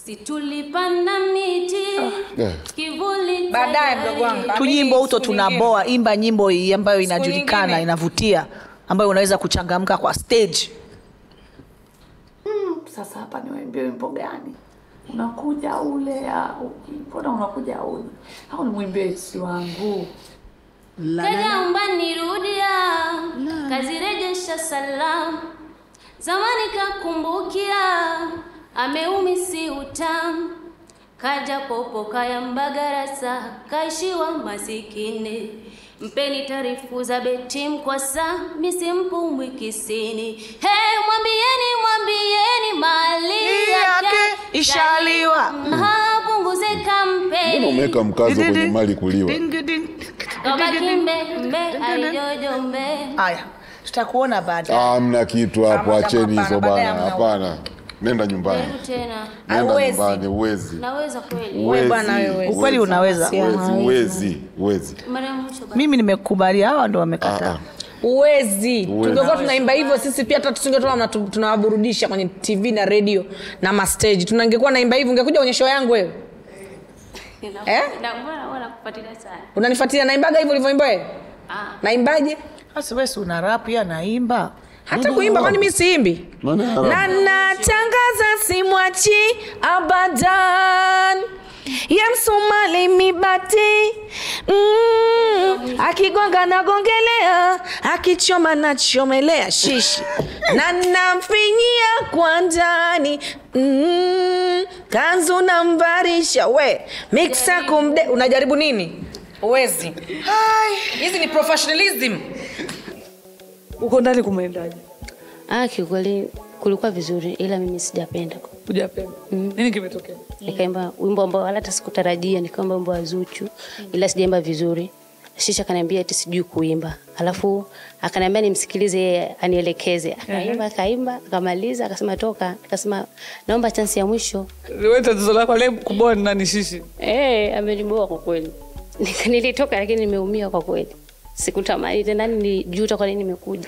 si tulipanda miti Eh. kivuli Baadaye, tayari. mdogo wangu. tu nyimbo uto Siku nyingine. tunaboa imba nyimbo hii ambayo Siku inajulikana nyingine. inavutia ambayo unaweza kuchangamka kwa stage sasa hapa niwaimbie wimbo gani unakuja ule au mbona unakuja ule au nimwimbie isi wangu Kaja umbani rudia, kazirejesha salamu. Zamani kakumbukia, ameumisi utamu. Kaja popo kaya mbagarasa, kaishiwa masikini. Mpeni taarifu za beti mkwasa, misimpumwi kisini. Hey, mwambieni mwambieni mali yake ishaliwa. Mhm, punguze kampeni. mbona umeweka mkazo kwenye mali kuliwa Ding, ding. Kabaki mbe mbe alijojo mbe. haya tutakuona baadaye Ah, hamna kitu hapo Hapana, acheni hizo hapana, bana baadaye hamna. hapana nenda nyumbani Karibu tena. nenda Hauwezi. nyumbani uwezi Naweza kweli. Wewe bwana uwezi wewe. ukweli unaweza uwezi uwezi uwezi Mara ya mwisho basi. mimi nimekubali hawa ndo Ah, wamekataa ah. uwezi tungekuwa tunaimba hivyo sisi pia hata tusingetoa mna- tu- tunawaburudisha kwenye tv na radio na masteji tunangekuwa naimba hivyo ungekuja kwenye show yangu wewe Eh? Na mbona wana kufuatilia sana? unanifuatilia naimbaga hivyo ulivyoimba wewe Ah. naimbaje basi wewe si una rap ya naimba hata kuimba kwani mi siimbi Nani haramu? na natangaza simwachi abadan ya msumali mibati mm, akigonga nagongelea akichoma nachomelea shishi na namfinyia kwa ndani mm, kanzu namvarisha we miksa kumde unajaribu nini uwezi hizi ni professionalism uko ndani kumeendaje Ah, kiukweli kulikuwa vizuri, ila mimi sijapenda. ujapenda nini kimetokea Nikaimba wimbo ambao wala hata sikutarajia, nikaimba wimbo wa Zuchu, ila sijaimba vizuri. Shisha akaniambia eti sijui kuimba, alafu akaniambia nimsikilize yeye anielekeze. Akaimba akaimba akamaliza, akasema toka. Nikasema naomba chansi ya mwisho. wewe tatizo lako leo kuboa ni nani shishi Eh, ameniboa kwa kweli. Nika- Nilitoka lakini nimeumia kwa kweli. Sikutamani tena, nilijuta kwa nini nimekuja.